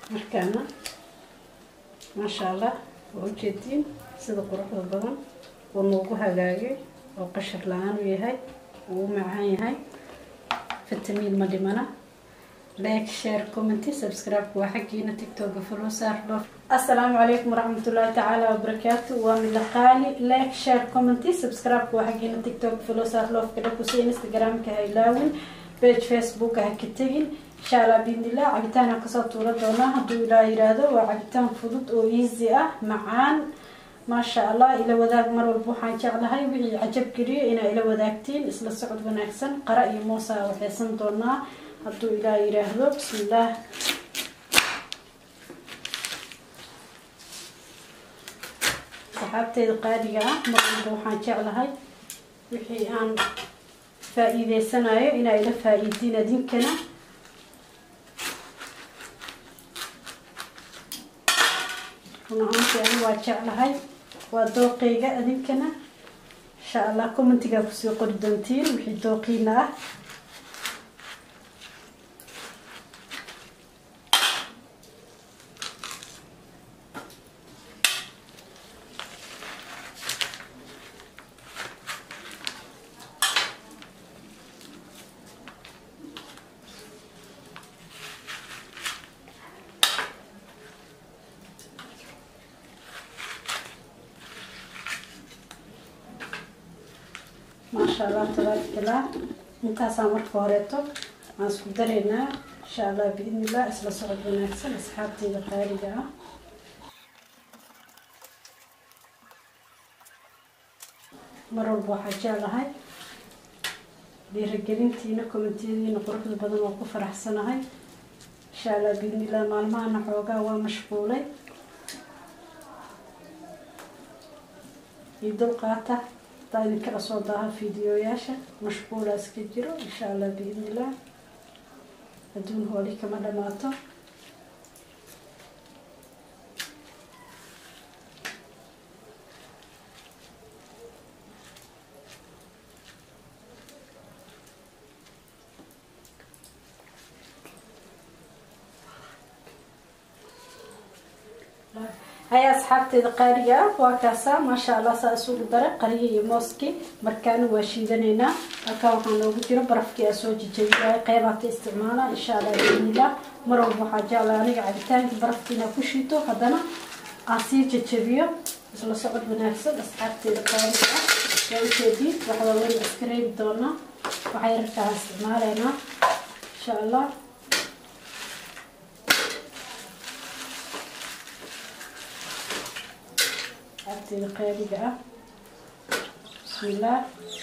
markaana maasha allah waa ujeediin sida quruxda badan uu noogu hagaagay oo qashar la-aan u yahay uu u macaan yahay fitamiin ma dhimana like share commenty subscribe waa xaggiina tiktoka follow saar dhoof assalaamu calaykum waraxmatullaahi tacaala wabarakaatu waa midaqaali like share commenty subscribe waa xaggiina tiktok follow saar dhoofka dhakusi instagramka ha ilaawin page facebook ha ka tegin insha allah biidnillah cabitaan aan kasoo tuula doonaa hadduu ilaa yiraahdo waa cabitaan fudud oo easy ah macaan maasha allah ila wadaag mar walba waxaan jeclahay wixii cajab geliyo inaa ila wadaagtiin isla socod wanaagsan qara iyo moosaa waxeysan doonaa hadduu ilaa yiraahdo bismillaah saxaabteeda qaaliga ah mar walba waxaan jeclahay wixii aan faa-iideysanayo inaa ila faa-iidiin adinkana run ahaantii ani waa jeclahay waa dooqeyga adinkana insha allah commentigaa kusoo qori doontiin wixii dooqiina ah maasha allah tabaarakallah intaasaan marka horeeto waan isku dareynaa insha allah biidni illah isla socod wanaagsan asxaabteyda qaaliga ah mar walba waxaa jeclahay dhiiragelintiina kommentiyadiina quruxda badan waa ku faraxsanahay insha allah biidni illah maalmahana xoogaa waa mashquulay iyo dulqaata hadaa idinkala soo daaha fideoyaasha mashquulaas ka jiro insha allah biidni illah adduun hooli kama dhamaato haya asxaabteeda qaaliga ah waa kaasaa maasha allah saa isugu dara qariya iyo mooskii markaana waa shiidanaynaa halkaa waxaa noogu jiro barafkii aa soo jejabiyay qeybaata isticmaala insha allah biidnillah mar walba waxaa jeclaa aniga cabitaankii barafkiina ku shiito haddana aan sii jejabiyo isla socod wanaagsan asxaabteeda qaaliga ah waa ujeediin waxaa weyn iska reebi doonaa waxay rarkaa isticmaalaynaa insha allah abteeda qaaliga ah bismillaah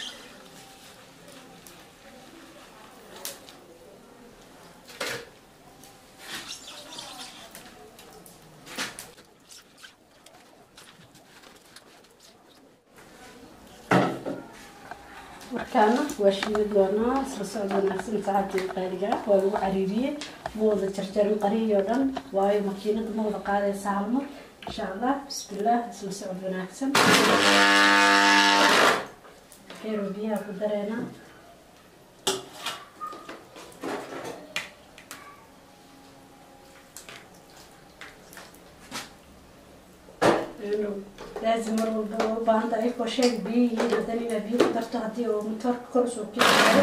markaana waa shiida doonaa isla socod wanaagsan saxaabteeda qaaliga ah waa lagu cariiriyey ma wada jarjarin qariyoo dhan waayo makiinada ma wada qaadaysa halmar insha allah bismillaah isla socod wanaagsan keero biyaha ku dareena laazim mar walba oo u baahanta ayakoo sheeg biyo yihiin haddana inaa biyo ku darto haddii oo matoorka kor usoo keeno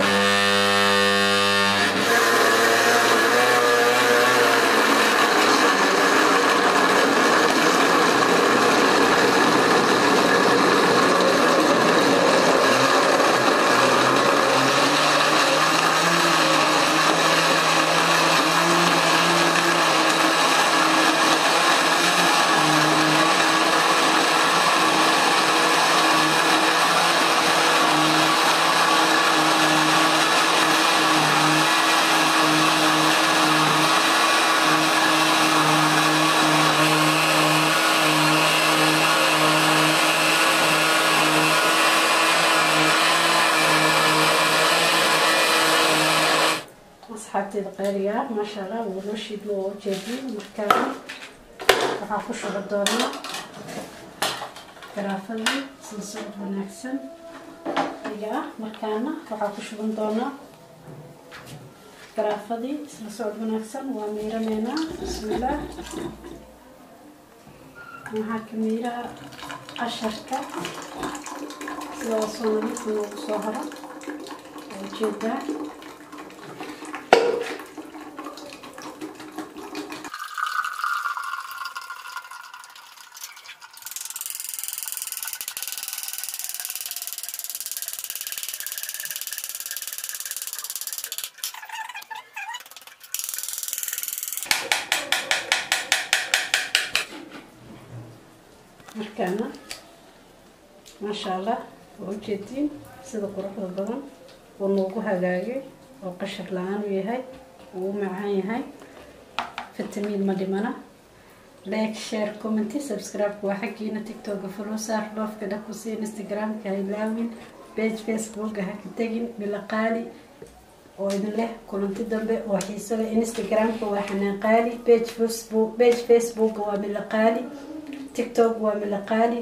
asxaabteeda qaaliga ah maasha allah wuu noo shiidmo oo ujeediyo markaana waxaa ku shuba doonaa garaafadii sida socod wanaagsan iga ah markaana waxaa ku shuban doonaa garaafadii isla socod wanaagsan waa miiraneynaa bismillaah waxaa ka miiraha qasharka sida soo nadiifa noogu soo haro waa ujeedaa markaana maasha allah waa ujeediin sida quruxda badan uu noogu hagaagay oo qashar la-aan u yahay uu u macaan yahay fitamiin ma dhimana like share commenty subscribe-ka waa xaggiina tiktoka follow saar dhoofka dhakusi instagram-ka ha ilaawin page facebooka ha ka tegin milaqaali oo idin leh kulanti dambe oo xiiso leh instagram-ka waa xanaaqaali page facebook page facebooka waa milaqaali tiktok waa milaqaali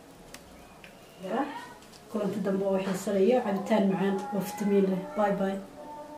ya kulanti dambe oo xiiso leh iyo cabitaan macaan oo fitamiin leh bye bye